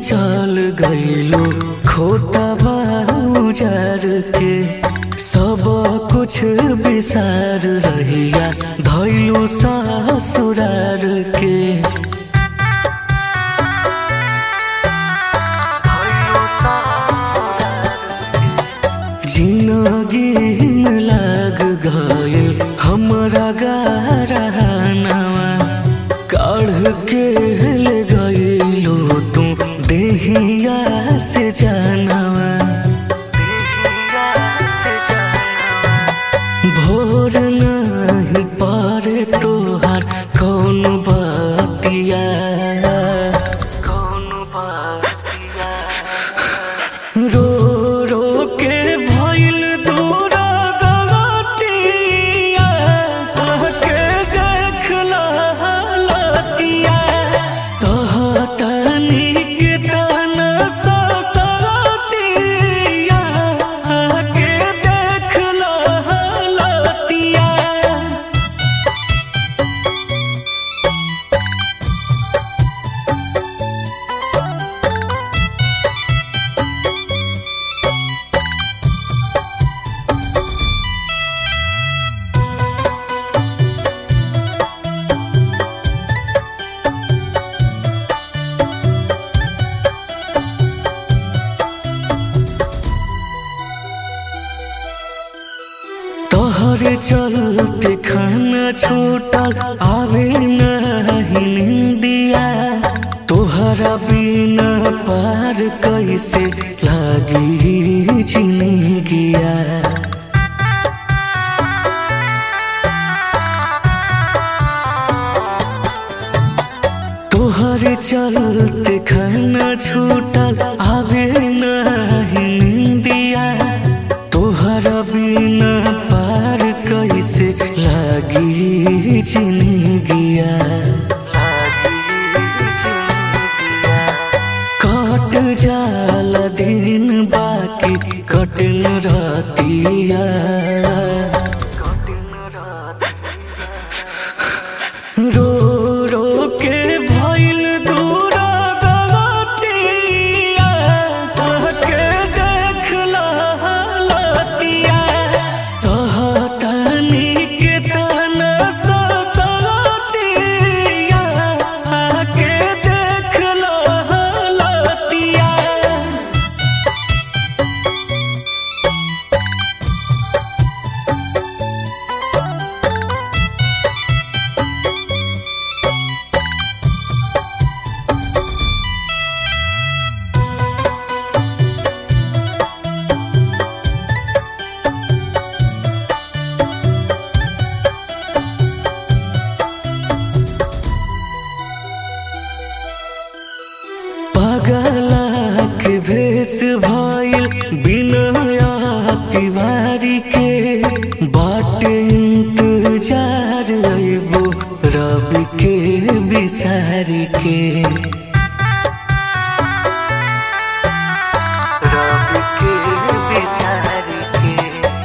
चल गईलो खोटा बाजार के सब कुछ विसार रहिया धैलो ससुरार के जिंदगी में लाग गयल हमरा गारहनावा काढ़ के ले गईलो तू देहिया से जानवा भोर नहीं पारे तोहार कौन बातिया कौन बातिया रो रो के भइल दूर गवतिया के देख लतिया सहतनी के तन ससतिया के देख लतिया तोहरे चलते खाना छूटल आवे नहीं निंदिया तोहरा बिना पार कैसे लागी जिंदगिया तोहरे चलते खाना छूटल आवे नहीं निंदिया तोहरा बिना पार कैसे लागी जिंदगिया कट जाला दिन बाकी कटन रतिया रो रो के भइल दूर गवतिया के देख लतिया सहतनी के तन ससतिया के देख लतिया पगला के भेष भइल बिना तिवारी के बाट इंतजार अइबो रवि के बिसारी के रवि के बिसारी के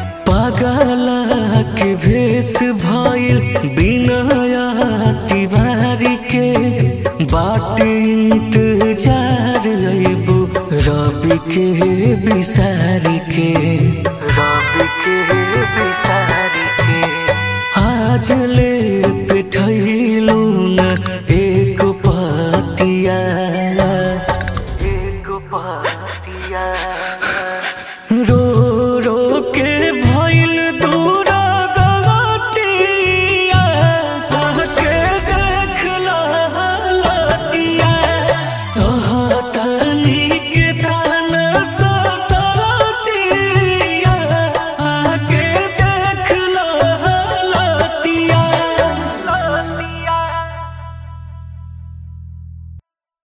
पगला के भेष भइल बिना तिवारी के बाट इंतजार अइबो रवि के बिसारी के रवि के बिसारी के आज ले पिठैलू न एक पतिया एक पतिया